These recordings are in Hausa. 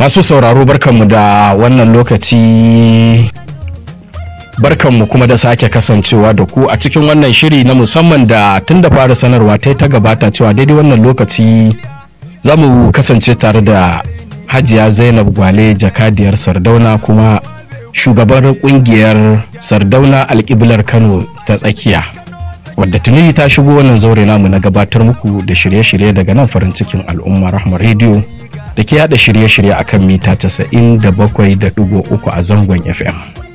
masu sauraro barkanmu da wannan lokaci barkanmu kuma da sake kasancewa da ku a cikin wannan shiri na musamman da tun da fara sanarwa ta ta gabata cewa daidai wannan lokaci za mu kasance tare da hajiya zainab gwale jakadiyar sardauna kuma shugabar kungiyar sardauna alkiblar kano ta tsakiya wadda tuni ta shigo wannan zaure namu na gabatar muku da shirye-shirye daga nan farin cikin al'umma rahma rediyo da ke yada shirye-shirye akan mita 97.3 a zangon fm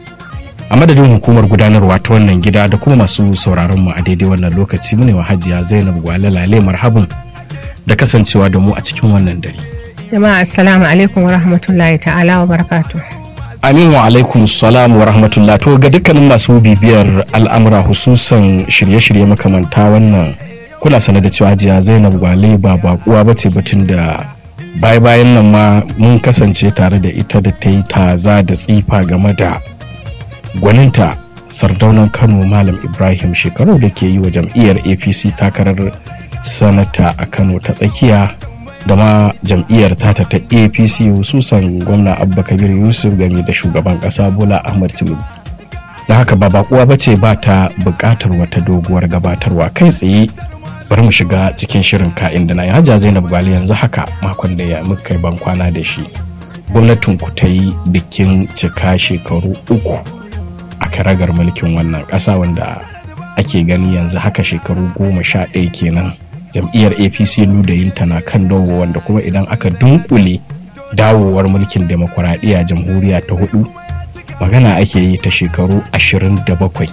a madadin hukumar gudanarwa ta wannan gida da kuma masu sauraron mu a daidai wannan lokaci mu ne wa hajiya zainab gwale lale marhabin da kasancewa da mu a cikin wannan dare jama'a assalamu alaikum wa rahmatullahi ta'ala wa barakatuh Amin wa alaikum salam wa rahmatullah to ga dukkanin masu bibiyar al'amura hususan shirye-shirye makamanta wannan kuna sane da cewa jiya Zainab Gwale ba bakuwa bace batun da baya bayan nan ma mun kasance tare da ita da ta yi taza da tsifa game da gwaninta sardaunan Kano Malam Ibrahim shekaru da ke yi wa jam'iyyar APC takarar sanata a Kano ta tsakiya da ma jam'iyyar tata ta apc hususan gwamna abba kabir yusuf game da shugaban kasa bola ahmad tinubu da haka ba bakuwa ba ce ba ta bukatar wata doguwar gabatarwa kai tsaye bari mu shiga cikin shirin ka'in da na yi hajja zainab gwali yanzu haka makon da ya muka ban kwana da shi gwamnatin ku ta yi bikin cika shekaru uku a karagar mulkin wannan ƙasa wanda ake gani yanzu haka shekaru goma sha ɗaya kenan jam'iyyar apc ludayinta na kan dawo wanda kuma idan aka dunkule dawowar mulkin demokuraɗiyya jamhuriya ta hudu magana ake yi ta shekaru 27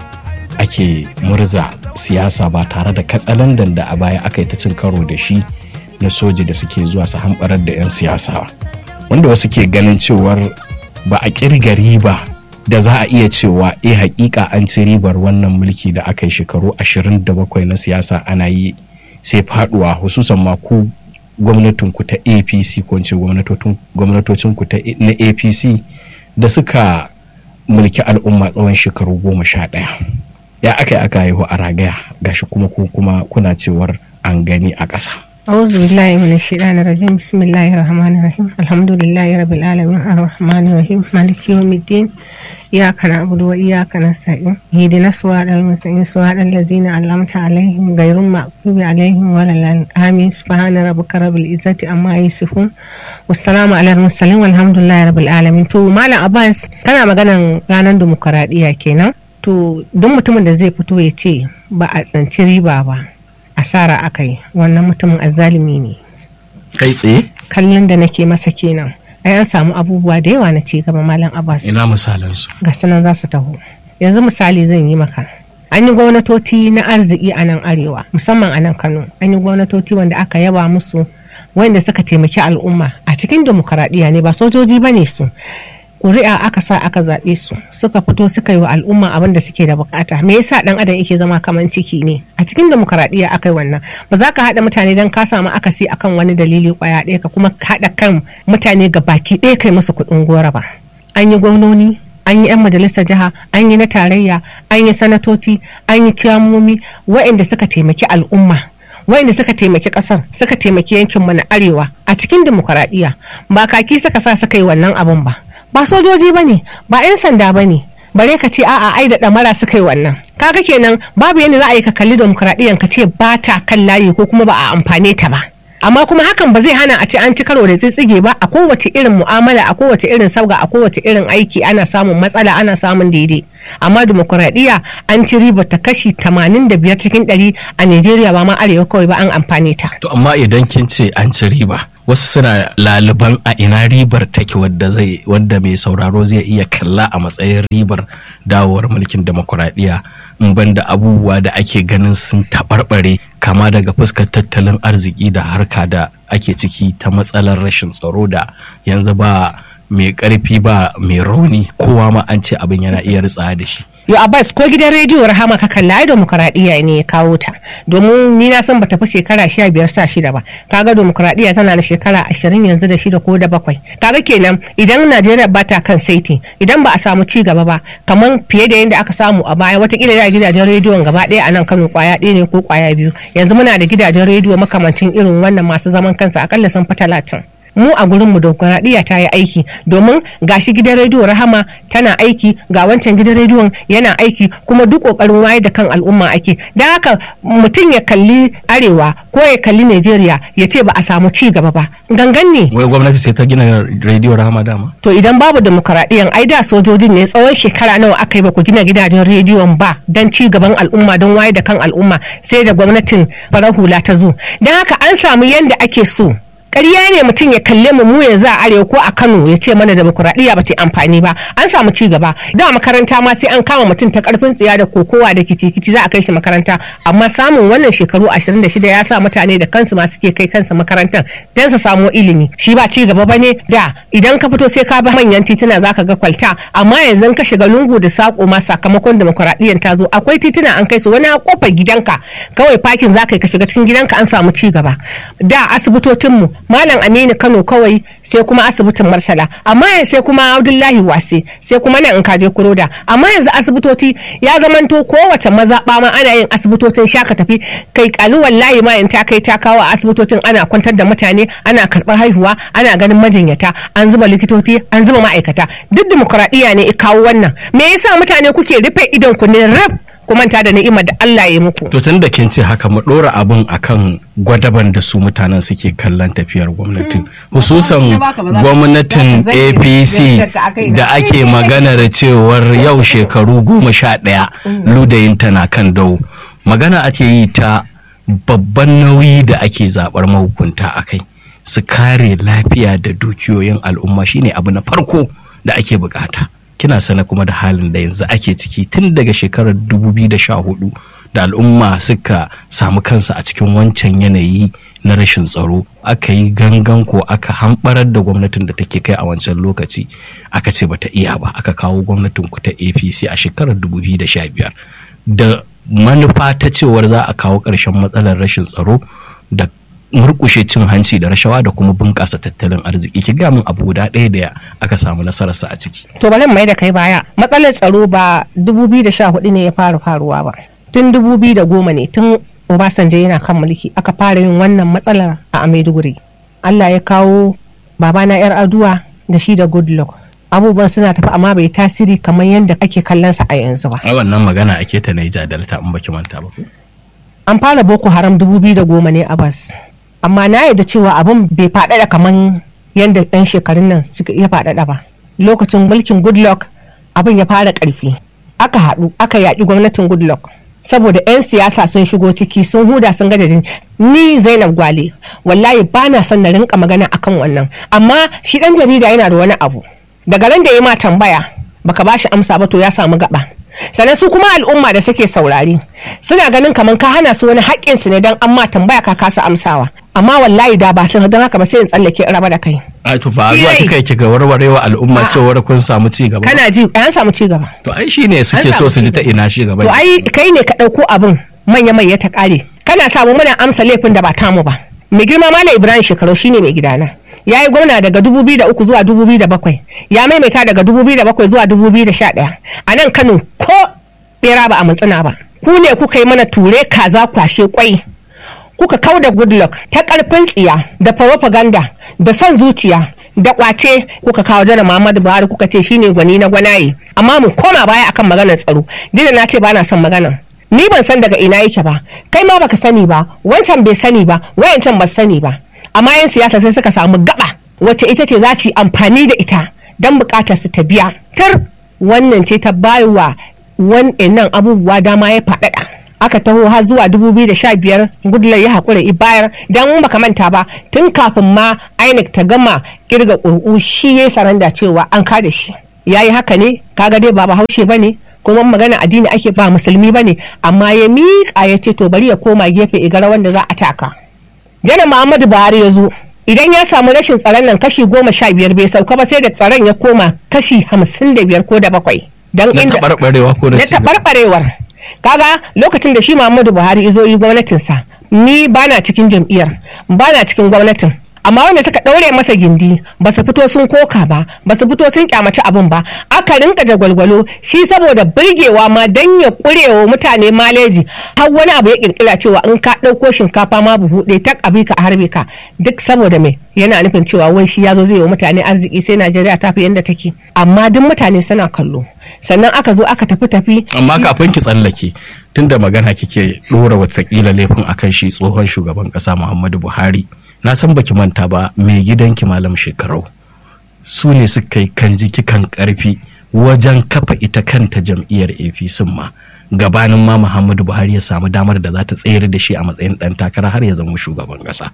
ake murza siyasa ba tare da katsalandan da a baya aka yi ta cin karo da shi na soji da suke zuwa su hamɓarar da 'yan siyasa wanda wasu ke ganin cewar ba a kirga riba da za a iya cewa eh hakika an ci ribar wannan mulki da aka yi shekaru 27 na siyasa ana yi sai faduwa hususan ma ku gwamnatin ku ta apc ko ce gwamnatocin ku na apc da suka mulki al'umma tsawon shekaru goma sha ɗaya ya aka yi aka haihu a ragaya gashi kuma ku kuma kuna cewar an gani a ƙasa أعوذ بالله من الشيطان الرجيم بسم الله الرحمن الرحيم الحمد لله رب العالمين الرحمن الرحيم مالك يوم الدين إياك نعبد وإياك نستعين اهدنا الصراط المستقيم صراط الذين أنعمت عليهم غير المغضوب عليهم ولا الضالين آمين سبحان ربك رب العزة عما يصفون والسلام على المرسلين والحمد لله رب العالمين to malam Abbas kana maganan ranar demokaradiyya kenan to duk mutumin da zai fito ya ce ba a tsanci riba ba asara aka yi wannan mutumin azzalumi ne kai tsaye kallon da nake masa kenan ai an samu abubuwa da yawa na ci gaba malam abbas ina misalan su ga sanan za su taho yanzu misali zan yi maka an yi gwamnatoci na arziki a nan arewa musamman a nan kano an yi gwamnatoci wanda aka yaba musu wanda suka taimaki al'umma a cikin demokaradiyya ne ba sojoji ba ne su ƙuri'a aka sa aka zaɓe su suka fito suka yi wa al'umma abin da suke da bukata me yasa dan adam yake zama kaman ciki ne a cikin demokaradiyya aka yi wannan ba za ka haɗa mutane don ka samu akasi akan wani dalili kwaya ɗaya ka kuma haɗa kan mutane ga baki ɗaya kai musu kuɗin gora ba an yi gwamnoni an yi 'yan majalisar jiha an yi na tarayya an yi sanatoci an yi ciyamomi waɗanda suka taimaki al'umma wayanda suka taimaki kasar suka taimaki yankinmu na arewa a cikin demokaradiyya ba kaki suka sa suka yi wannan abun ba ba sojoji ba ne ba 'yan sanda ba ne bare ka ce a'a ai da ɗamara suka yi wannan kaga kenan babu yadda za a yi ka kalli demokradiyyar ka ce ba ta kan layi ko kuma ba a amfane ta ba amma kuma hakan ba zai hana a ce an ci karo da tsitsige ba a kowace irin mu'amala a kowace irin sabga a kowace irin aiki ana samun matsala ana samun daidai amma demokradiyya an ci riba ta kashi 85 cikin 100 a Najeriya ba ma arewa kawai ba an amfane ta to amma idan kin ce an ci riba wasu suna laliban a ina ribar take wadda zai wanda mai sauraro zai iya kalla a matsayin ribar dawowar mulkin demokuraɗiyya in banda abubuwa da ake ganin sun taɓarɓare kama daga fuskar tattalin arziki da harka da ake ciki ta matsalar rashin tsaro da yanzu ba mai ƙarfi ba mai rauni kowa ma an ce abin yana iya ritsa da shi yo abbas ko gidan rediyo rahama ka kalla ai demokuraɗiyya ne ya kawo ta domin ni na san bata fi shekara sha biyar sa shida ba kaga demokuraɗiyya tana da shekara ashirin yanzu da shida ko da bakwai kaga kenan idan najeriya ba ta kan saiti idan ba a samu ci gaba ba kamar fiye da yadda aka samu a baya watakila da gidajen rediyon gaba ɗaya a nan kano kwaya ɗaya ne ko kwaya biyu yanzu muna da gidajen rediyo makamancin irin wannan masu zaman kansa akalla sun fi talatin mu a gurin mu demokradiyya ta yi aiki domin gashi gidan rediyo rahama tana aiki ga wancan gidan rediyon yana aiki kuma duk kokarin wayar da kan al'umma ake don haka mutum ya kalli arewa ko ya kalli Najeriya ya ce ba a samu ci gaba ba gangan ne wai gwamnati sai ta gina rediyo rahama dama to idan babu demokradiyyan ai da sojojin ne tsawon shekara nawa aka yi ba ku gina gidajen rediyon ba don ci gaban al'umma don wayar da kan al'umma sai da gwamnatin farar hula ta zo don haka an samu yadda ake so ƙarya ne mutum ya kalle mu mu yanzu a arewa ko a kano ya ce mana demokuraɗiyya ba ta amfani ba an samu ci gaba da makaranta ma sai an kama mutum ta karfin tsiya da kokowa da kici-kici za a kai shi makaranta amma samun wannan shekaru 26 ya sa mutane da kansu ma suke kai kansu makarantar don su samu ilimi shi ba ci gaba bane da idan ka fito sai ka bi manyan tituna za ka ga kwalta amma yanzu ka shiga lungu da sako ma sakamakon demokuraɗiyyar ta zo akwai tituna an kai su wani a kofar gidanka kawai fakin za ka yi ka shiga cikin gidanka an samu ci gaba da asibitocinmu malam aminu kano kawai sai kuma asibitin marsala amma sai kuma abdullahi wase sai kuma nan in kaje kuroda amma yanzu asibitoci ya zamanto kowace mazaɓa ma ana yin asibitocin shaka tafi kai kalu wallahi ma in ta kai ta kawo a asibitocin ana kwantar da mutane ana karɓar haihuwa ana ganin majinyata an zuba likitoci an zuba ma'aikata duk dimokuraɗiyya ne i kawo wannan me yasa mutane kuke rufe idon ku ne rab ku manta da ni'imar da Allah ya muku. To tun da kin ce haka mu ɗora abin akan gwadaban da su mutanen suke kallon tafiyar gwamnatin. Hususan gwamnatin APC da ake maganar cewar yau shekaru goma sha ɗaya ludayin tana kan dau. Magana ake yi ta babban nauyi da ake zaɓar mahukunta a kai. Su kare lafiya da dukiyoyin al'umma shine abu na farko da ake bukata. kina sana kuma da halin da yanzu ake ciki tun daga shekarar 2014 da al'umma suka samu kansa a cikin wancan yanayi na rashin tsaro aka yi gangan ko aka hambarar da gwamnatin da take kai a wancan lokaci aka ce bata iya ba aka kawo gwamnatin ku ta apc a shekarar 2015 da manufa ta cewar za a kawo ƙarshen matsalar rashin tsaro da murkushe cin hanci da rashawa da kuma bunƙasa tattalin arziki ki ga min abu guda ɗaya da aka samu nasararsa a ciki. To bari mai da kai baya matsalar tsaro ba 2014 ne ya fara faruwa ba tun 2010 ne tun Obasanjo yana kan mulki aka fara yin wannan matsalar a Maiduguri. Allah ya kawo babana yar aduwa da shi da Goodluck. abubuwan suna tafi amma bai tasiri kamar yadda ake kallon sa a yanzu ba. A wannan magana ake ta Naija Delta in baki manta ba. An fara Boko Haram 2010 ne a bas. amma na yarda cewa abin bai faɗaɗa kamar yadda ɗan shekarun nan ya faɗaɗa ba lokacin mulkin goodluck abin ya fara ƙarfi aka haɗu aka yaƙi gwamnatin goodluck saboda 'yan siyasa sun shigo ciki sun huda sun gaja jini ni zainab gwale wallahi ba na son na rinka magana akan wannan amma shi ɗan jarida yana da wani abu daga ran da ya ma tambaya baka ba shi amsa ba to ya samu gaba sannan su kuma al'umma da suke saurari suna ganin kamar ka hana su wani haƙƙin su ne don an ma tambaya ka kasa amsawa amma wallahi da ba sun don haka ba sai in tsallake in raba da kai a to ba zuwa kika yi ga warwarewa al'umma cewar kun samu ci gaba kana ji an samu ci gaba to ai shine suke so su ji ta ina ci gaba to ai kai ne ka ɗauko abin manya mai ya ta ƙare kana samu muna amsa laifin da ba tamu ba mai girma malam ibrahim shekaru shine mai gidana ya yi gwamna daga 2003 zuwa 2007 ya maimaita daga 2007 zuwa 2011 a nan kano ko bera ba a matsina ba ku ne kuka yi mana ture kaza kwashe kwai kuka kau da goodluck ta karfin tsiya da propaganda da son zuciya da kwace kuka kawo jana muhammadu buhari kuka ce shine gwani na gwanaye amma mu koma baya akan maganar tsaro dina na ce ba na son maganar ni ban san daga ina yake ba kai ma baka sani ba wancan bai sani ba wayancan ba sani ba amma yan siyasa sai suka samu gaba wacce ita ce za su yi amfani da ita don bukatar su ta biya tar wannan ce ta bayarwa wannan abubuwa dama ya faɗaɗa aka taho har zuwa 2015 gudular ya haƙura bayar don baka manta ba tun kafin ma inec ta gama kirga ƙurƙu shi ya saranda cewa an kada shi ya yi haka ne kaga dai ba bahaushe ba ne kuma magana addini ake ba musulmi ba ne amma ya miƙa ya ce to bari ya koma gefe igara wanda za a taka janar muhammadu buhari ya zo idan ya samu rashin tsaron nan kashi goma sha biyar bai sauka ba sai da tsaron ya koma kashi hamsin da biyar ko da bakwai don inda taɓarɓarewa ko da na taɓarɓarewar kaga lokacin da shi muhammadu buhari ya zo yi gwamnatinsa ni bana cikin jam'iyyar bana cikin gwamnatin amma wanda suka ɗaure masa gindi ba su fito sun koka ba ba su fito sun kyamaci abin ba aka rinka jagwalgwalo shi saboda birgewa ma dan ya kurewa mutane maleji har wani abu ya kirkira cewa in ka ɗauko shinkafa ma buhu ɗaya tak abi ka a harbe ka duk saboda me yana nufin cewa wai shi ya zo zai yi wa mutane arziki sai najeriya ta fi yadda take amma duk mutane suna kallo sannan aka zo aka tafi tafi amma kafin ki tsallake tunda magana kike dora watakila laifin akan shi tsohon shugaban kasa muhammadu buhari na san baki manta ba mai gidanki malam shekarau su ne suka yi kan jiki kan karfi wajen kafa ita kanta jam'iyyar apc ma gabanin ma muhammadu buhari ya samu damar da za ta tsayar da shi a matsayin dan takara har ya zama shugaban kasa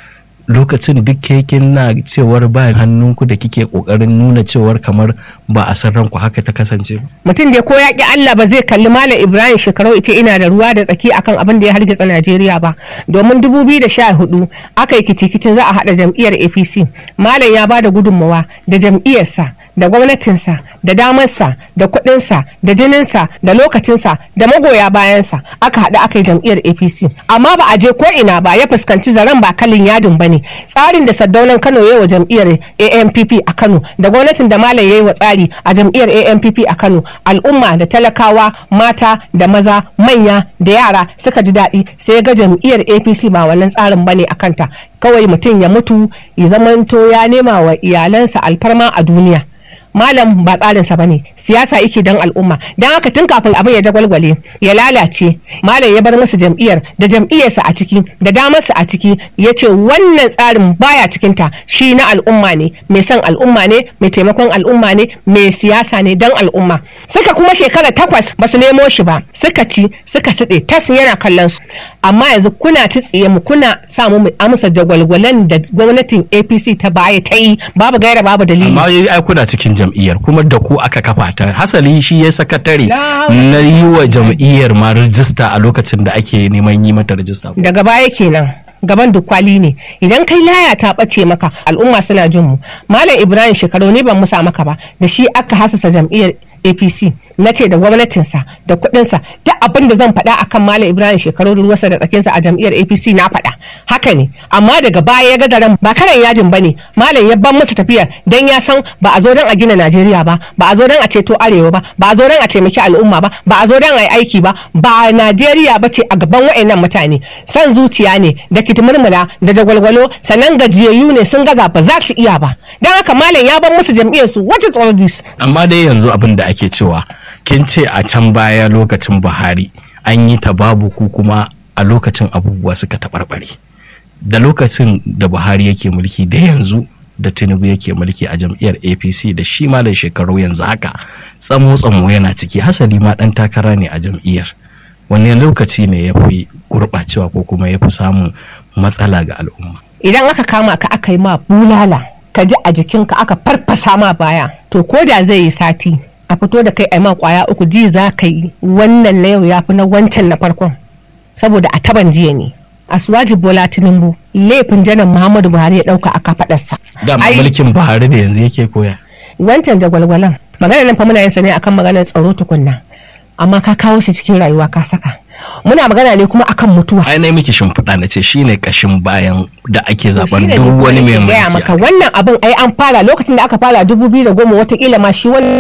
lokacin duk kekin na cewar ba hannunku da kike kokarin nuna cewar kamar ba a san ranku haka ta kasance mutum da ko ya ki Allah ba zai kalli Malam Ibrahim shekarau ita ina da ruwa da tsaki akan abin da ya hargitsa Najeriya ba domin 2014 aka yi kicikicin za a hada jam'iyyar APC Malam ya bada gudunmawa da jam'iyyarsa da gwamnatinsa da damarsa da kuɗinsa da jininsa da lokacinsa da magoya bayansa aka haɗu aka yi jam'iyyar apc amma ba a je ko ina ba ya fuskanci zaren ba kalin yadin ba ne tsarin da saddaunan kano ya yi wa jam'iyyar ampp a kano da gwamnatin da malam ya yi wa tsari a jam'iyyar ampp a kano al'umma da talakawa mata da maza manya da yara suka ji daɗi sai ga jam'iyyar apc ba wannan tsarin ba ne a kanta kawai mutum ya mutu ya zamanto ya nema wa iyalansa alfarma a duniya malam ba tsarinsa ba ne siyasa yake don al'umma don haka tun kafin abin ya jagwalgwale ya lalace malam ya bar masa jam'iyyar da jam'iyyarsa a ciki da damarsa a ciki ya ce wannan tsarin baya cikinta shi na al'umma ne mai son al'umma ne mai taimakon al'umma ne mai siyasa ne don al'umma suka kuma shekara takwas ba su nemo shi ba suka ci suka siɗe tas yana kallon su amma yanzu kuna tsiye mu kuna sa mu amsa jagwalgwalen da gwamnatin apc ta baya ta yi babu gaira babu dalili amma ai kuna cikin jam'iyyar kuma da ku aka kafa ta hasali shi ya sakatare na yi wa jam'iyyar ma rijista a lokacin da ake neman yi mata rijista daga baya kenan gaban dukwali ne idan kai laya ta ɓace maka al'umma suna jin mu malam ibrahim shekaru ne ban musa maka ba da shi aka hasasa jam'iyyar apc na ce da gwamnatinsa da kuɗinsa duk abin da zan faɗa akan malam ibrahim shekaru ruwarsa da tsakinsa a jam'iyyar apc na faɗa haka ne amma daga baya ya ga daren ba karan yajin ba ne malam ya ban masa tafiyar dan ya san ba a zo don a gina najeriya ba ba a zo don a ceto arewa ba ba a zo don a taimaki al'umma ba ba a zo don a yi aiki ba ba najeriya ba ce a gaban wa'annan mutane san zuciya ne da kitimurmula da jagwalgwalo sannan gajiyayyu ne sun gaza ba za su iya ba don haka malam ya ban musu jam'iyyar su what is all this amma dai yanzu abin da ake cewa kin ce a can baya lokacin buhari an yi ta babu ku kuma a lokacin abubuwa suka taɓarɓare da lokacin da buhari yake mulki da yanzu da tinubu yake mulki a jam'iyyar apc da shi ma da shekaru yanzu haka tsamo tsamo yana ciki hasali ma ɗan takara ne a jam'iyyar wanne lokaci ne ya fi gurɓacewa ko kuma ya fi samun matsala ga al'umma idan aka kama ka aka yi ma bulala ka ji a jikinka aka farfasa ma baya to ko da zai yi sati a fito da kai a ma kwaya uku ji za ka yi wannan na yau ya fi na wancan na farkon saboda a taban jiya ne asuwaji bola tinubu laifin janar muhammadu buhari ya dauka a kafadarsa da mulkin buhari da yanzu yake koya wancan jagwalgwalan magana nan fa muna yin sa ne akan maganar tsaro tukunna amma ka kawo shi cikin rayuwa ka saka muna magana ne kuma akan mutuwa ai na miki shimfiɗa na ce shine kashin bayan da ake zaben duk wani mai mulki maka wannan abin ai an fara lokacin da aka fara dubu biyu da goma watakila ma shi wani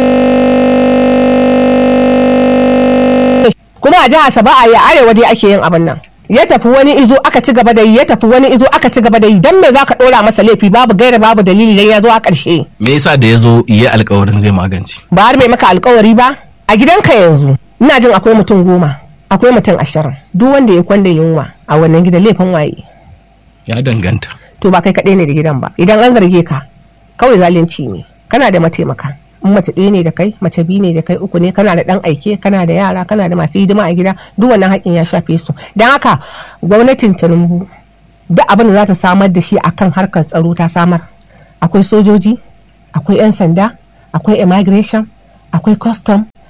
kuma a jihar ba a yi arewa dai ake yin abin nan ya tafi wani izo aka ci gaba da yi ya tafi wani izo aka ci gaba da yi dan me zaka dora masa laifi babu gaira babu dalili dan ya zo a ƙarshe me yasa da ya zo yi alƙawarin zai magance ba har bai maka alƙawari ba a gidanka yanzu ina jin akwai mutum goma akwai mutum ashirin duk wanda ya kwanda yunwa a wannan gidan laifin waye ya danganta to ba kai kaɗai ne da gidan ba idan an zarge ka kawai zalunci ne kana da mataimaka in mace ɗaya ne da kai mace biyu ne da kai uku ne kana da ɗan aike kana da yara kana da masu hidima a gida duk wannan haƙƙin ya shafe su don haka gwamnatin tinubu duk abin da za ta samar da shi akan harkar tsaro ta samar akwai sojoji akwai 'yan sanda akwai immigration akwai custom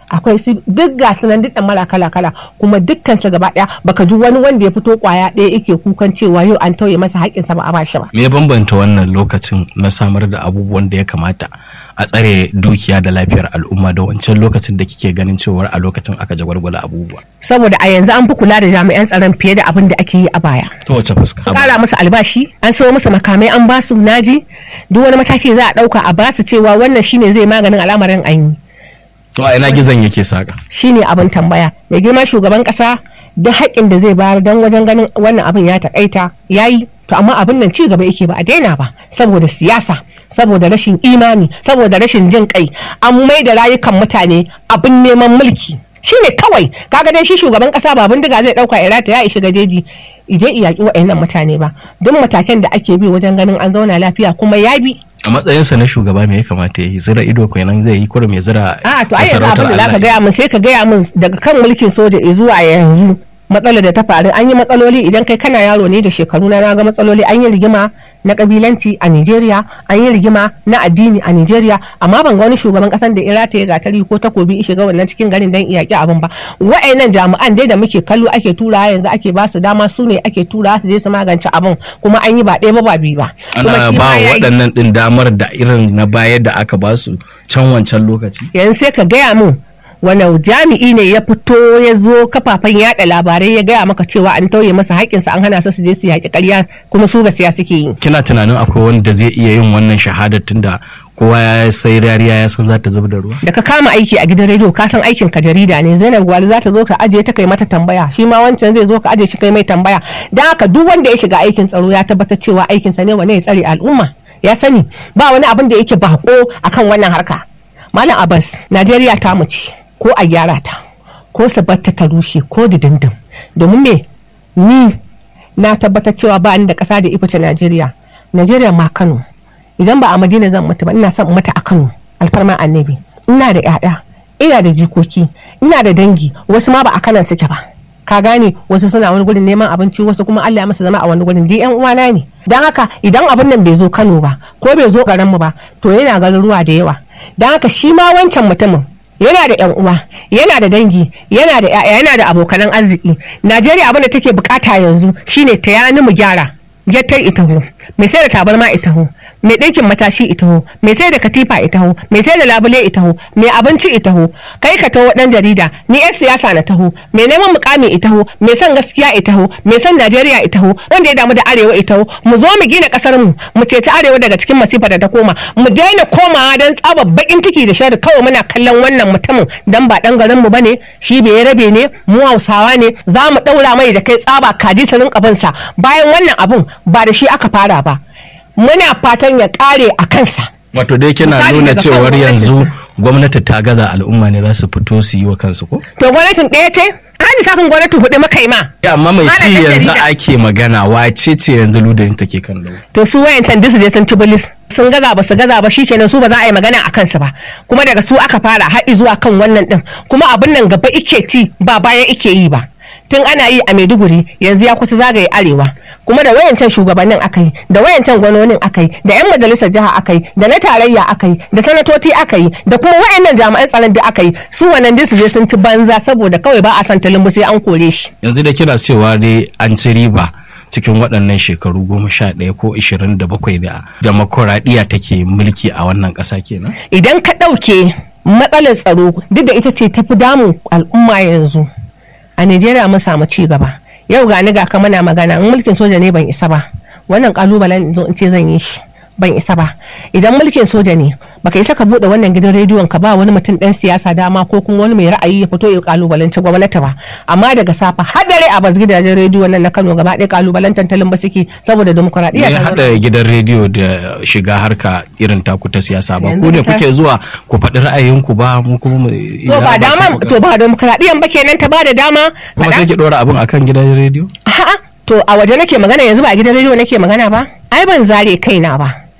akwai su duk ga su nan duk mara kala kala kuma dukkan su gaba daya baka ji wani wanda ya fito kwaya ɗaya yake kukan cewa yau an tauye masa haƙƙinsa ba a bashi ba me ya bambanta wannan lokacin na samar da abubuwan da ya kamata a tsare dukiya da lafiyar al'umma da wancan lokacin da kike ganin cewar a lokacin aka jagwalgwala abubuwa saboda a yanzu an fi kula da jami'an tsaron fiye da abin da ake yi a baya ta wace fuska kara musu albashi an sayo musu makamai an basu naji duk wani mataki za a dauka a basu cewa wannan shine zai maganin al'amarin an yi to a ina gizon yake saka shine abin tambaya mai girma shugaban kasa da haƙƙin da zai bayar don wajen ganin wannan abin ya takaita yayi to amma abin nan ci gaba yake ba a daina ba saboda siyasa saboda rashin imani saboda rashin jin kai an mai da rayukan mutane abin neman mulki shine kawai kaga dai shi shugaban kasa ba bindiga zai dauka irata ya shiga jeji ije iyaki wa'annan mutane ba duk matakan da ake bi wajen ganin an zauna lafiya kuma ya bi a matsayinsa na shugaba me ya kamata ya yi zira ido kenan zai yi kurum ya zira a to ai yanzu abin da zaka gaya min sai ka gaya min daga kan mulkin soja zuwa yanzu matsalar da ta faru an yi matsaloli idan kai kana yaro ne da shekaru na ga matsaloli an yi rigima na kabilanci a Nigeria an yi rigima na addini a Nigeria amma ban ga wani shugaban kasan da irata ya gatari ko takobi shiga wannan cikin garin dan iyaki abin ba wa'annan jami'an dai da muke kallo ake tura yanzu ake ba su dama su ne ake tura su je su magance abin kuma an yi ba ɗaya ba ba biyu ba ana ba waɗannan ɗin damar da irin na bayar da aka ba su can wancan lokaci yanzu sai ka gaya min wani jami'i ne ya fito ya zo kafafen yada labarai ya gaya maka cewa an tauye masa haƙƙinsa an hana su su je su yaƙi ƙarya kuma su gaskiya suke yi kina tunanin akwai wanda zai iya yin wannan shahadar tunda kowa ya sai rariya ya san za ta zuba da ruwa da ka kama aiki a gidan rediyo ka san aikin ka jarida ne zainab gwali za ta zo ka ajiye ta kai mata tambaya shi ma wancan zai zo ka ajiye shi kai mai tambaya dan haka duk wanda ya shiga aikin tsaro ya tabbatar cewa aikinsa ne wane ya tsare al'umma ya sani ba wani abin da yake bako akan wannan harka malam abbas najeriya ta mu ce ko a gyara ta ko su batta ta rushe ko dindindin domin me ni na tabbatar cewa ba ni da ƙasa da ifice najeriya najeriya ma kano idan ba a madina zan mutu ba ina son mata a kano alfarma annabi ina da 'ya'ya ina da jikoki ina da dangi wasu ma ba a kanan suke ba ka gane wasu suna wani gurin neman abinci wasu kuma Allah ya masa zama a wani gurin di yan uwana ne dan haka idan abin nan bai zo Kano ba ko bai zo garin mu ba to yana garin ruwa da yawa dan haka shi ma wancan mutumin yana da yan uwa yana da dangi yana da yaya yana da abokanan arziki Najeriya abin da take bukata yanzu shine ta yani mu gyara gyattar itaho mai sai da tabarma itaho mai ɗinkin matashi itaho mai sai da katifa itaho mai sai da labule itaho mai abinci itaho kai ka taho ɗan jarida ni yan siyasa na taho mai neman mukami itaho mai son gaskiya itaho mai son najeriya itaho wanda ya damu da arewa itaho mu zo mu gina ƙasar mu mu ceci arewa daga cikin masifa da ta koma mu daina komawa don tsaba bakin ciki da shari kawai muna kallon wannan mutumin dan ba ɗan garin mu bane shi bai rabe ne mu hausawa ne za mu ɗaura mai da kai tsaba kaji su rinka binsa bayan wannan abun ba da shi aka fara ba muna fatan ya kare a kansa. Wato dai kina nuna cewar yanzu gwamnati ta gaza al'umma ne za su fito su yi wa kansu ko? To gwamnatin ɗaya ce? An lissafin gwamnatin hudu maka yi ma. Ya amma mai ci yanzu ake magana wace ce yanzu ludayin take kan lau. To su wayancan duk su je sun ci bilis. Sun gaza ba su gaza ba shikenan su ba za a yi magana a kansu ba. Kuma daga su aka fara har zuwa kan wannan din. Kuma abin nan gaba ike ci ba baya ike yi ba. Tun ana yi a Maiduguri yanzu ya kusa zagaye arewa. kuma da wayancan shugabannin aka yi da wayancan gwanonin aka yi da yan majalisar jiha aka yi da na tarayya aka yi da sanatoci aka yi da kuma wayannan jami'an tsaron da aka yi su wannan dai su je sun ci banza saboda kawai ba a san talimbu sai an kore shi yanzu da kina cewa dai an ci riba cikin waɗannan shekaru goma sha ɗaya ko ishirin da bakwai da demokuraɗiyya take mulki a wannan ƙasa kenan idan ka ɗauke matsalar tsaro duk da ita ce tafi damun al'umma yanzu a Najeriya mun samu ci gaba yau ga ni ga ka mana magana in mulkin soja ne ban isa ba wannan kalubalen zo in ce zan yi shi ban isa ba idan mulkin soja ne baka isa ka bude wannan gidan rediyon ka ba wani mutum dan siyasa dama ko kuma wani mai ra'ayi ya fito ya kalubalanci gwamnati ba amma daga safa har dare a bas gidajen rediyon nan na Kano gaba ɗaya kalubalantar talin ba suke saboda demokradiyya ta hada gidan rediyo da shiga harka irin taku ta siyasa ba ku ne kuke zuwa ku faɗi ra'ayinku ba mu kuma to ba dama to ba demokradiyyan ba kenan ta ba da dama kuma sai ki dora abin akan gidan rediyo a'a to a waje nake magana yanzu ba a gidan rediyo nake magana ba ai ban zare kaina ba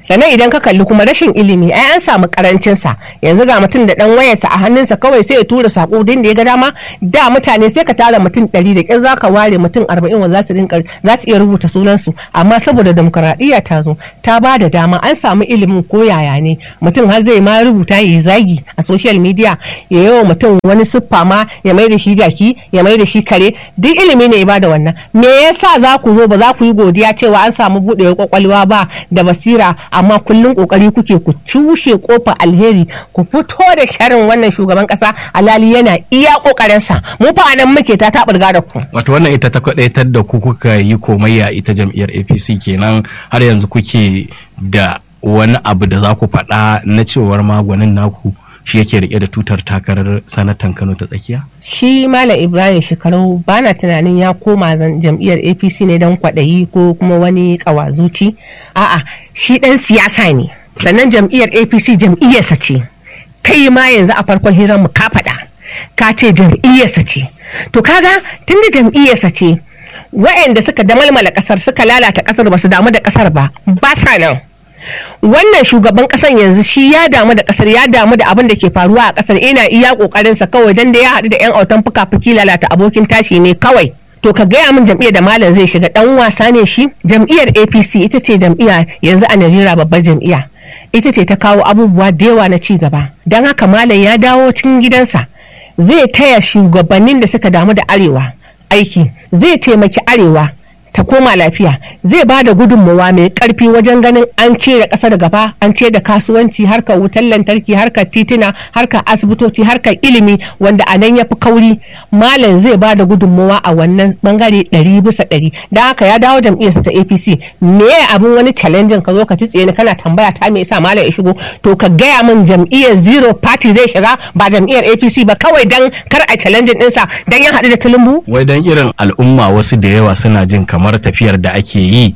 sannan idan ka kalli kuma rashin ilimi ai an samu karancin sa yanzu ga mutum da dan wayarsa a hannunsa kawai sai ya tura sako din da ya ga dama da mutane sai ka tara mutum ɗari da ƙin zaka ware mutum arba'in wanda za su rinka za su iya rubuta sunansu amma saboda demokaradiyya ta zo ta ba da dama an samu ilimin ko yaya ne mutum har zai ma rubuta ya zagi a social media ya yi wa mutum wani siffa ma ya mai da shi jaki ya mai da shi kare duk ilimi ne ya ba da wannan me yasa za ku zo ba za ku yi godiya cewa an samu buɗewar kwakwalwa ba da basira amma kullum kokari kuke ku cushe kofa alheri ku fito da sharin wannan shugaban kasa alali yana iya kokarinsa mu fa nan muke ta taɓurga da ku wato wannan ita ta kwadaitar da ku kuka yi komayya ita jam'iyyar apc kenan har yanzu kuke da wani abu da za ku faɗa na cewar magwanin naku shi yake rike da tutar takarar sanatan kano ta tsakiya shi malam ibrahim shekaru ba na tunanin ya koma jam'iyyar apc ne don kwaɗayi ko kuma wani ƙawazuci a'a shi ɗan siyasa ne sannan jam'iyyar apc jam'iyyarsa ce kai ma yanzu a farkon hirar mu ka faɗa ka ce jam'iyyarsa ce to kaga tunda jam'iyyarsa ce wa'anda suka damalmala kasar suka lalata kasar ba su damu da kasar ba ba sa nan wannan shugaban kasan yanzu shi ya damu da kasar ya damu da abin da ke faruwa a kasar ina iya kokarinsa kawai dan da ya haɗu da yan autan fuka-fuki lalata abokin tashi ne kawai to ka gaya min jam'iyyar da malam zai shiga dan wasa ne shi jam'iyyar apc ita ce jam'iyya yanzu a najeriya babbar jam'iyya ita ce ta kawo abubuwa da yawa na ci gaba don haka malam ya dawo cikin gidansa zai taya shugabannin da suka damu da arewa aiki zai taimaki arewa ta koma lafiya zai ba da gudunmawa mai karfi wajen ganin an ce da kasar gaba an ce da kasuwanci harkar wutar lantarki harkar tituna harkar asibitoci harkar ilimi wanda a nan ya fi kauri malam zai ba da gudunmawa a wannan bangare ɗari bisa ɗari da haka ya dawo jam'iyyarsa ta apc me abin wani challenging ka zo ka ci tsaye kana tambaya ta me yasa malam ya shigo to ka gaya min jam'iyyar zero party zai shiga ba jam'iyyar apc ba kawai dan kar a challenging ɗinsa dan ya haɗu da tulumbu wai dan irin al'umma wasu da yawa suna jin kamar kamar tafiyar da ake yi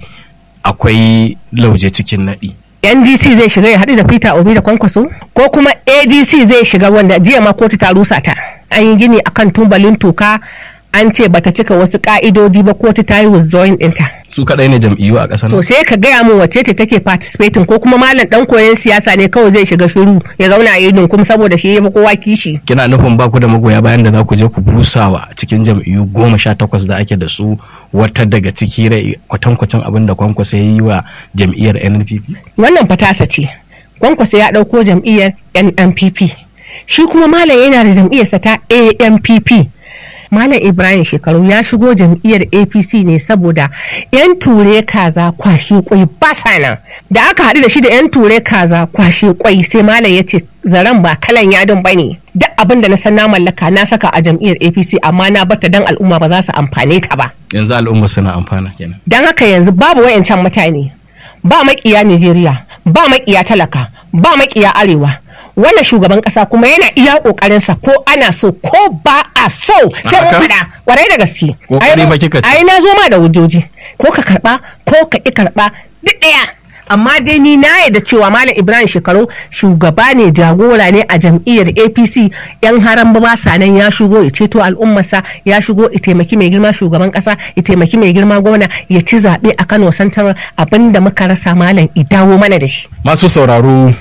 akwai lauje cikin naɗi. ndc zai shiga ya haɗu da peter obi da kwankwaso ko kuma adc zai shiga wanda jiya ma kotu ta rusa ta an yi gini akan tumbalin toka an ce bata cika wasu ka'idodi ba kotu ta yi withdrawing ɗinta. su kadai ne jam'iyyu a ƙasar to sai ka gaya min wacce ce take participating ko kuma malam dan koyon siyasa ne kawai zai shiga shiru ya zauna a yi kuma saboda shi ya kowa kishi kina nufin ba ku da magoya bayan da za ku je ku busawa cikin jam'iyyu goma sha takwas da ake da su wata daga ciki rai kwatankwacin abin da kwankwasa ya yi wa jam'iyyar nnpp wannan fatasa ce kwankwasa ya ɗauko jam'iyyar nnpp shi kuma malam yana da jam'iyyarsa ta ampp Malam Ibrahim Shekaru ya shigo jam'iyyar APC ne saboda 'yan ture kaza kwashe kwai basa nan. Da aka haɗu da shi da 'yan ture kaza kwashe kwai sai Malam ya ce zaren ba kalan yadon ba ne. Duk abin da na san na mallaka na saka a jam'iyyar APC amma na bata dan al'umma ba za su amfane ta ba. Yanzu al'umma suna amfana kenan. Don haka yanzu babu wayancan mutane. Ba makiya Nijeriya, ba makiya talaka, ba makiya arewa. wannan shugaban kasa kuma yana iya kokarinsa ko ana so ko ba a so sai mun faɗa kwarai da gaske ai na zo ma da hujjoji ko ka karba ko ka ki karba duk ɗaya amma dai ni na yadda cewa malam ibrahim shekaru shugaba ne jagora ne a jam'iyyar apc yan haram ba sa nan ya shigo ya ceto al'ummarsa ya shigo ya taimaki mai girma shugaban kasa ya taimaki mai girma gwamna ya ci zaɓe a kano santar abinda muka rasa malam dawo mana da shi masu sauraro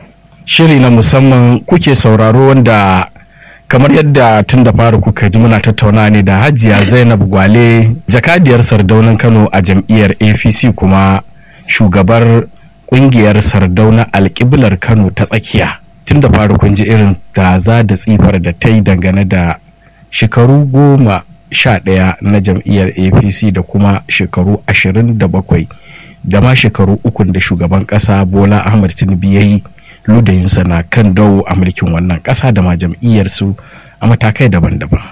shiri na musamman kuke sauraro wanda kamar yadda tun da fara kuka ji muna tattauna ne da hajiya zainab gwale jakadiyar sardaunan kano a jam'iyyar apc kuma shugabar kungiyar sardauna alkiblar kano ta tsakiya tun da fara kun ji irin taza da tsifar da ta yi dangane da shekaru goma sha ɗaya na jam'iyyar apc da kuma shekaru ashirin da bakwai da ma shekaru ukun da shugaban ƙasa bola ahmad tinubu ya yi ludayinsa na kan dawo a mulkin wannan ƙasa da ma jam'iyyarsu a matakai daban-daban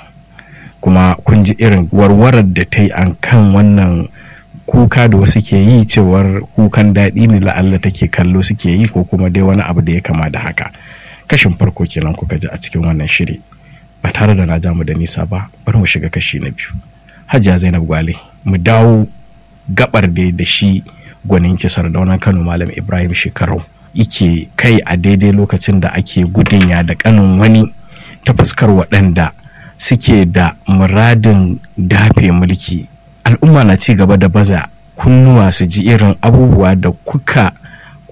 kuma kun ji irin warwarar da ta yi an kan wannan kuka da wasu ke yi cewar kukan daɗi ne la'alla take kallo suke yi ko kuma dai wani abu da ya kama da haka kashin farko kenan kuka ji a cikin wannan shiri ba tare da na ja mu da nisa ba bari mu shiga kashi na biyu hajiya zainab gwale mu dawo gabar da da shi gwanin kisar daunan kano malam ibrahim shekarau ike kai a daidai lokacin da ake gudunya da kanin wani ta fuskar waɗanda suke da muradin dafe mulki al'umma na ci gaba da baza kunnuwa su ji irin abubuwa da kuka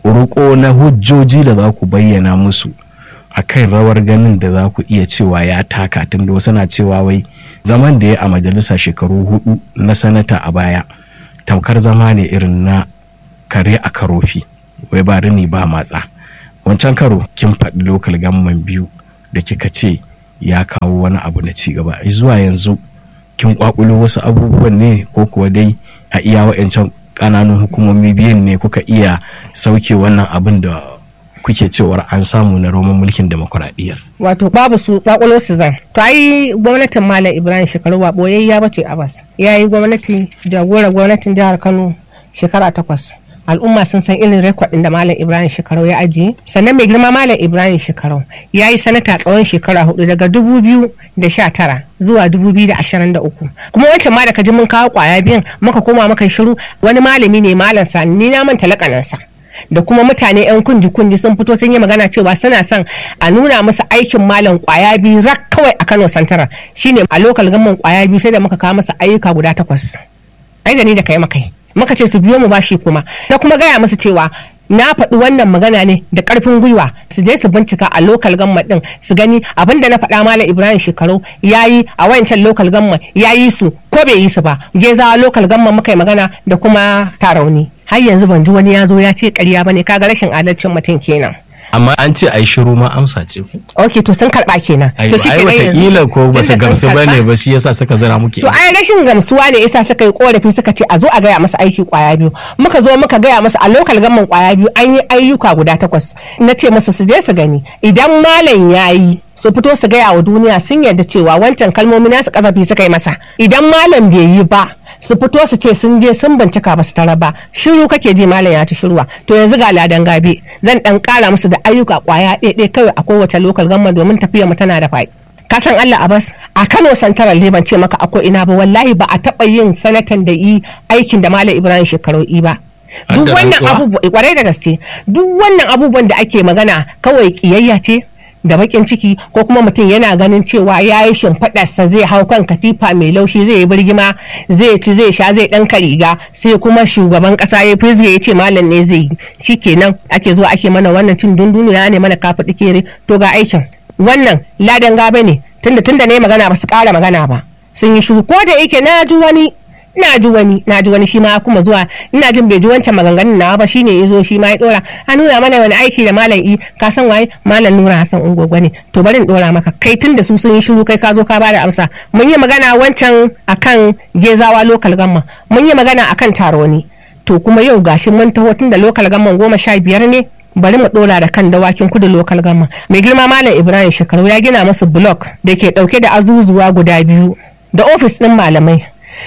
roƙo na hujjoji da za ku bayyana musu a kan rawar ganin da za ku iya cewa ya taka tun da wasu na cewa wai zaman da ya a majalisa shekaru hudu na sanata a baya tamkar zama ne irin na kare a karofi wai ba rini ba matsa wancan karo kin faɗi lokal gamman biyu da kika ce ya kawo wani abu na ci gaba zuwa yanzu kin kwakulo wasu abubuwan ne ko kuwa dai a iya wa'ancan ƙananan hukumomi biyun ne kuka iya sauke wannan abin da kuke cewar an samu na roman mulkin demokuraɗiyyar. wato babu su kwakwalo su zan to ai gwamnatin malam ibrahim shekaru ba boyayya bace abbas ya yi gwamnati jagorar gwamnatin jihar kano shekara takwas al'umma sun san irin rekod da malam ibrahim shekarau ya ajiye sannan mai girma malam ibrahim shekarau ya yi sanata tsawon shekara hudu daga dubu biyu da sha tara zuwa dubu biyu da ashirin da uku kuma wancan ma da ka ji mun kawo kwaya biyan muka koma muka shiru wani malami ne malam sa ni na manta lakanansa da kuma mutane 'yan kundi kundi sun fito sun yi magana cewa suna son a nuna musu aikin malam kwaya biyu rak kawai a kano santara shine a lokal gamman kwaya biyu sai da muka kawo masa ayyuka guda takwas ai da ni da kai makai muka ce su biyo mu bashi kuma da kuma gaya musu cewa na faɗi wannan magana ne da ƙarfin gwiwa su je su bincika a lokal gamma ɗin su gani abin da na faɗa malam ibrahim shekaru ya yi a wayancan lokal gamma ya yi su ko bai yi su ba gezawa lokal gamma muka yi magana da kuma tarauni har yanzu ban ji wani ya zo ya ce ƙarya ba ne kaga rashin adalcin mutum kenan amma an ce a yi shiru ma amsa ce ku ok to sun karɓa kenan to shi ai watakila ko ba su gamsu ba ne ba shi yasa suka zira muke to ai rashin gamsuwa ne yasa suka yi korafi suka ce a zo a gaya masa aiki kwaya biyu muka zo muka gaya masa a lokal gamman kwaya biyu an yi ayyuka guda takwas na ce masa su je su gani idan malam ya yi su fito su gaya wa duniya sun yarda cewa wancan kalmomi nasu kasafi suka yi masa idan malam bai yi ba su fito su ce sun je sun bincika ba su tara ba shiru kake ji malam ya ci shiruwa to yanzu ga ladan gabe zan dan kara musu da ayyuka kwaya ɗaya kawai a kowace lokal gamma domin tafiyar mu tana da faɗi ka san Allah Abbas a Kano Santaral ne ban ce maka akwai ina ba wallahi ba a taɓa yin sanatan da yi aikin da Malam Ibrahim shekaru yi ba duk wannan abubuwa kwarai da gaske duk wannan abubuwan da ake magana kawai kiyayya ce da bakin ciki ko kuma mutum yana ganin cewa ya yi shimfiɗarsa zai hau kan katifa mai laushi zai yi birgima zai ci zai sha zai ɗanka riga sai kuma shugaban ƙasa ya fizge ya ce malam ne zai yi shi kenan ake zuwa ake mana wannan cin dunduniya ne mana kafa kere to ga aikin wannan ladan gaba ne tunda tunda ne magana ba su ƙara magana ba sun yi shuku ko da yake na ji wani na ji wani na ji wani shi ma kuma zuwa ina jin bai ji wancan maganganun nawa ba shine ya zo shi ma ya dora a nuna mana wani aiki da malam i ka san waye malam nura hasan ungwagwa ne to bari in dora maka kai tun da su sun yi shiru kai ka zo ka bada amsa mun yi magana wancan akan gezawa lokal gamma mun yi magana akan taroni to kuma yau gashi mun taho tun da lokal gamman goma sha biyar ne bari mu dora da kan dawakin kudu lokal gamma mai girma malam ibrahim shekaru ya gina masu blok da ke dauke da azuzuwa guda biyu da ofis din malamai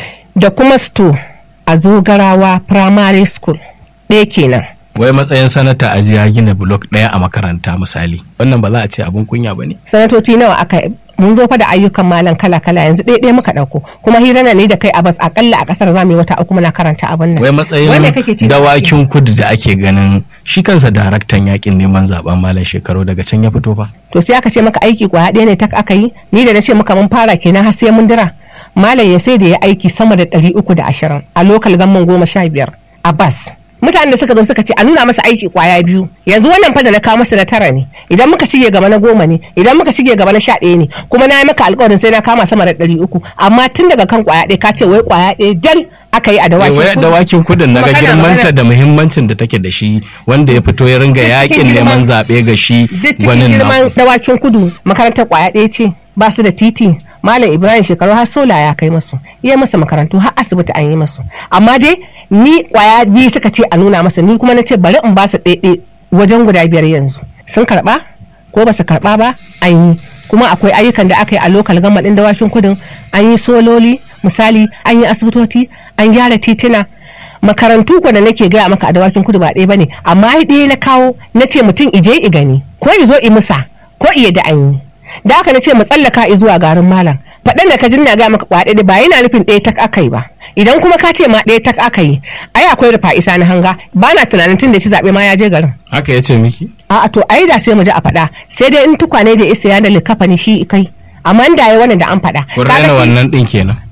da kuma sto a zogarawa primary school ɗaya kenan wai matsayin sanata a ya gina blok ɗaya a makaranta misali wannan ba za a ce abin kunya ba ne sanatoci nawa aka mun zo fa da ayyukan malam kala kala yanzu ɗaya ɗaya muka ɗauko kuma hira ne da kai a bas akalla a ƙasar zamu yi wata uku muna karanta abin nan wai matsayin dawakin kudu da ake ganin shi kansa daraktan yakin neman zaben malam shekaru daga can ya fito fa to sai aka ce maka aiki kwaya ɗaya ne tak aka yi ni da na ce maka mun fara kenan har sai mun dira malam ya sai da ya aiki sama da ɗari uku da ashirin a lokal gamman goma sha biyar a bas mutanen da suka zo suka ce a nuna masa aiki kwaya biyu yanzu wannan fa da na kawo masa na tara ne idan muka shige gaba na goma ne idan muka shige gaba na sha ɗaya ne kuma na yi maka alƙawarin sai na kama sama da ɗari uku amma tun daga kan kwaya ɗaya ka ce wai kwaya ɗaya jal aka yi a dawakin kudu. dawakin kudin na ga girmanta da muhimmancin da take da shi wanda ya fito ya ringa yakin neman zaɓe ga shi gwanin girman dawakin kudu makarantar kwaya ɗaya ce ba su da titi malam ibrahim shekaru har sola ya kai masu iya masa makarantu har asibiti an yi masu amma dai ni kwaya biyu suka ce a nuna masa ni kuma na ce bari in ba su ɗaiɗe wajen guda biyar yanzu sun karɓa ko ba su karɓa ba an yi kuma akwai ayyukan da aka yi a lokal gama ɗin dawakin kudin an yi sololi misali an yi asibitoci an gyara tituna makarantu ko da nake gaya maka a dawakin kudu ba ɗaya bane amma ɗaya na kawo na ce mutum ije i gani ko i zo i musa ko iya da an yi da haka na ce mu tsallaka i zuwa garin malam faɗan da ka jin na gaya maka kwaɗe ba yana nufin ɗaya tak aka yi ba idan kuma ka ce ma ɗaya tak aka yi ai akwai rufa isa na hanga ba na tunanin tun da ci zaɓe ma ya je garin haka ya ce miki a'a to ai da sai mu ji a faɗa sai dai in tukwane da isa ya da likafani shi kai amma da ya wannan da an faɗa kun raina wannan ɗin kenan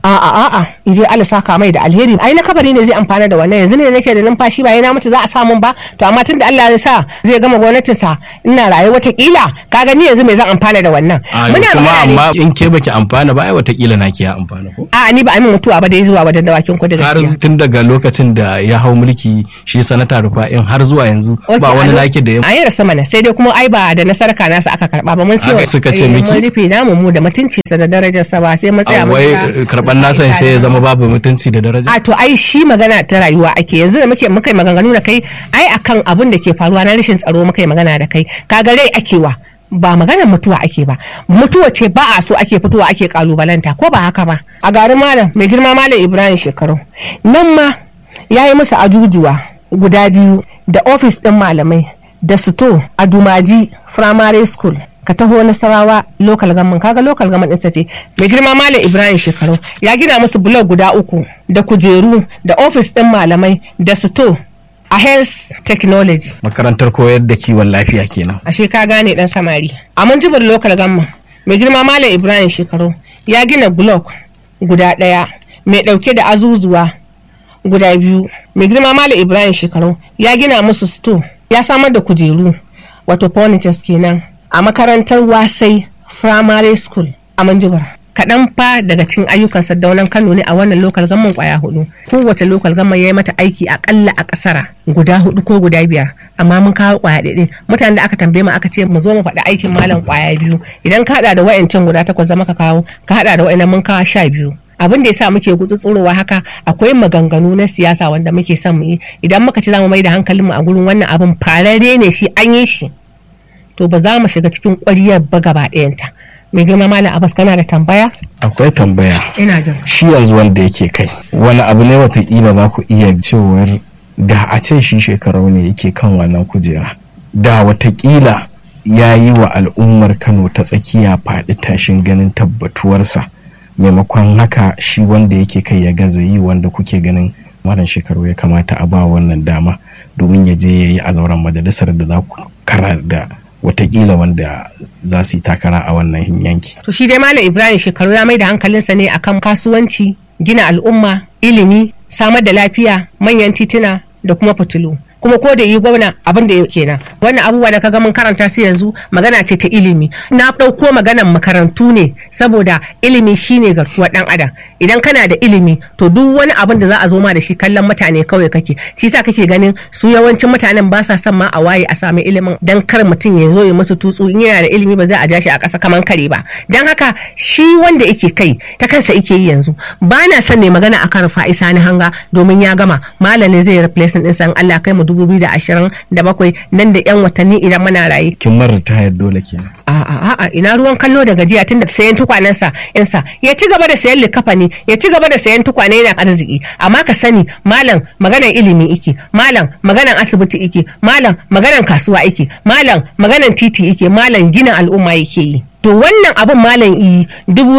a'a a'a ije Allah saka mai da alheri ai na kabari ne zai amfana da wannan yanzu ne nake da numfashi ba yana mutu za a samu ba to amma tunda Allah ya sa zai gama gwamnatin sa ina raye watakila kaga ni yanzu me zan amfana da wannan muna kuma amma in ke baki amfana ba ai watakila na ke ya amfana ko a ni ba a min mutuwa ba da zuwa wajen dawakin kudu gaskiya har tun daga lokacin da ya hau mulki shi sanata rufa'in har zuwa yanzu ba wani nake da ya a yi rasa mana sai dai kuma ai ba da nasara ka nasa aka karba ba mun siyo suka ce miki mun rufe namu mu da mutunci sa da darajar sa ba sai mun tsaya mun wai karban nasan sai ya zama babu mutunci da daraja a to ai shi magana ta rayuwa ake yanzu da muke muka maganganu da kai ai akan abin da ke faruwa na rashin tsaro muka yi magana da kai kaga rai ake wa ba maganar mutuwa ake ba mutuwa ce ba a so ake fitowa ake kalubalanta ko ba haka ba a garin malam mai girma malam ibrahim shekaru nan ma ya yi musu ajujuwa guda biyu da ofis ɗin malamai da sito a dumaji primary school ka taho nasarawa local government kaga local government ɗinsa ce mai girma malam ibrahim shekaru ya gina musu blog guda uku da kujeru da ofis ɗin malamai da sito a health technology makarantar koyar da kiwon lafiya kenan ashe ka gane dan samari a manjibar local government mai girma malam ibrahim shekaru ya gina blog guda ɗaya mai ɗauke da azuzuwa guda biyu mai girma malam ibrahim shekaru ya gina musu sto ya samar da kujeru wato furnitures kenan a makarantar wasai primary school a manjibar kaɗan fa daga cikin ayyukan sadaunan kano ne a wannan lokal gamman kwaya hudu kowace lokal gamman ya yi mata aiki akalla a ƙasara guda hudu ko guda biyar amma mun kawo kwaya ɗaya mutanen da aka tambaye mu aka ce mu zo mu faɗi aikin malam kwaya biyu idan ka haɗa da wayancan guda takwas zama ka kawo ka haɗa da wayannan mun kawo sha biyu abin da yasa muke gutsutsurowa haka akwai maganganu na siyasa wanda muke son mu yi idan muka ci zamu mai da hankalinmu a gurin wannan abin fararre ne shi an yi shi to ba za mu shiga cikin ƙwariyar ba gaba ɗayanta mai girma malam abbas kana da tambaya akwai tambaya ina jin shi yanzu wanda yake kai wani abu ne watakila za ku iya cewar da a ce shi shekaru ne yake kan wannan kujera da watakila ya yi wa al'ummar kano ta tsakiya faɗi tashin ganin tabbatuwarsa maimakon haka shi wanda yake kai ya gaza yi wanda kuke ganin wannan shekaru ya kamata a ba wannan dama domin ya je ya yi a zauren majalisar da za ku kara da watakila wanda za su yi takara a wannan yanki. To shi dai Malam Ibrahim shekaru ya mai da hankalinsa ne akan kasuwanci, gina al'umma, ilimi, samar da lafiya, manyan tituna da kuma fitilu. kuma ko da yi gwamna abin da kenan wannan abubuwa da kaga mun karanta su yanzu magana ce ta ilimi na ɗauko maganan makarantu ne saboda ilimi shine garkuwar ɗan adam idan kana da ilimi to duk wani abin da za a zo ma da shi kallon mutane kawai kake shi yasa kake ganin su yawancin mutanen ba sa son ma a waye a sami ilimin dan kar mutum ya zo ya musu tutsu in yana da ilimi ba zai a ja shi a ƙasa kaman kare ba dan haka shi wanda yake kai ta kansa yake yi yanzu ba na son ne magana akan fa'isa ni hanga domin ya gama malamin zai replacement ɗinsa in Allah kai mu 2027 nan da yan watanni idan muna raye. Kin mara tayar dole kenan. A'a a'a ina ruwan kallo da gajiya tunda sayan tukwanensa yansa ya ci gaba da sayan likafani ya ci gaba da sayan tukwane yana arziki amma ka sani malam maganan ilimi ike malam maganan asibiti ike malam maganan kasuwa ike malam maganan titi ike malam gina al'umma yake yi. To wannan abin malam yi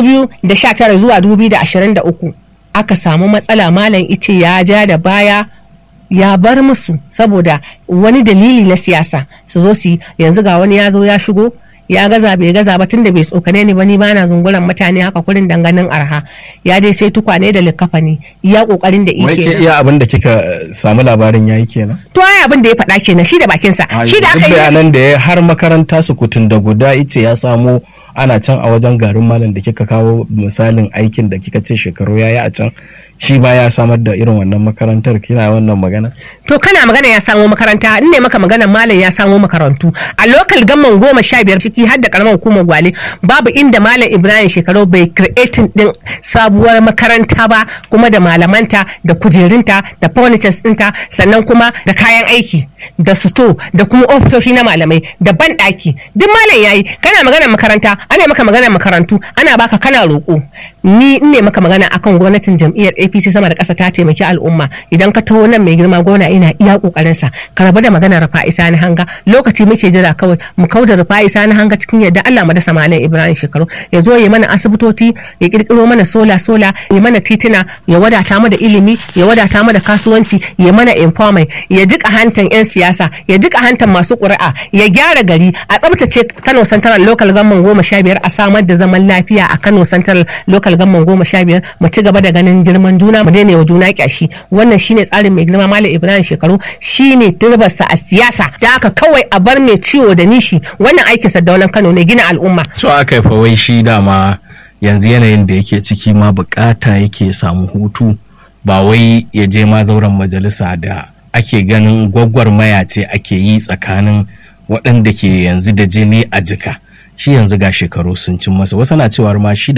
2019 zuwa 2023 aka samu matsala malam ice ya ja da baya ya bar musu saboda wani dalili na siyasa su zo su yanzu ga wani ya zo ya shigo ya gaza bai gaza ba tunda bai tsokane ni ba ni bana zunguran mutane haka kurin danganin arha ya dai sai tukwane da likafa ne iya kokarin da Wai ike ke iya abin da kika samu labarin yayi kenan. to ai abin da ya faɗa kenan shi da bakinsa shi da Duk aka yi bayanan da ya har makaranta su kutun da guda ice ya samo ana can a wajen garin malam da kika kawo misalin aikin da kika ce shekaru ya yi a can shi ba ya samar da irin wannan makarantar kina wannan magana to kana magana ya samo makaranta in ne maka magana malam ya samo makarantu a lokal gamman goma sha biyar ciki har da karamar hukumar gwale babu inda malam ibrahim shekaru bai creating din sabuwar makaranta ba kuma da malamanta da kujerunta da furnitures ɗinta sannan kuma da kayan aiki da sito da kuma ofisoshi na malamai da banɗaki duk malam yayi kana magana makaranta ana maka magana makarantu ana baka kana roƙo ni in ne maka magana akan gwamnatin jam'iyyar apc sama da ƙasa ta taimaki al'umma idan ka taho nan mai girma gona ina iya ƙoƙarinsa ka rabu da magana rufa isa na hanga lokaci muke jira kawai mu kauda rufa isa na hanga cikin yadda allah mu da samalin ibrahim shekaru ya zo ya mana asibitoci ya kirkiro mana sola sola ya mana titina ya wadata mu da ilimi ya wadata mu da kasuwanci ya mana empowerment ya jika hantan yan siyasa ya jika hantan masu ƙuri'a ya gyara gari a tsabtace kano central local government goma sha biyar a samar da zaman lafiya a kano central local government goma sha biyar mu ci gaba da ganin girman juna mu daina wa juna kyashi wannan shine tsarin mai girma malam ibrahim shekaru shine turbarsa a siyasa da haka kawai a bar mai ciwo da nishi wannan aikin sadaunan kano ne gina al'umma so aka yi wai shi dama yanzu yanayin da yake ciki ma bukata yake samu hutu ba wai ya je ma zauren majalisa da ake ganin gwagwarmaya ce ake yi tsakanin waɗanda ke yanzu da jini a jika shi yanzu ga shekaru sun cin masa wasu na cewar ma shi da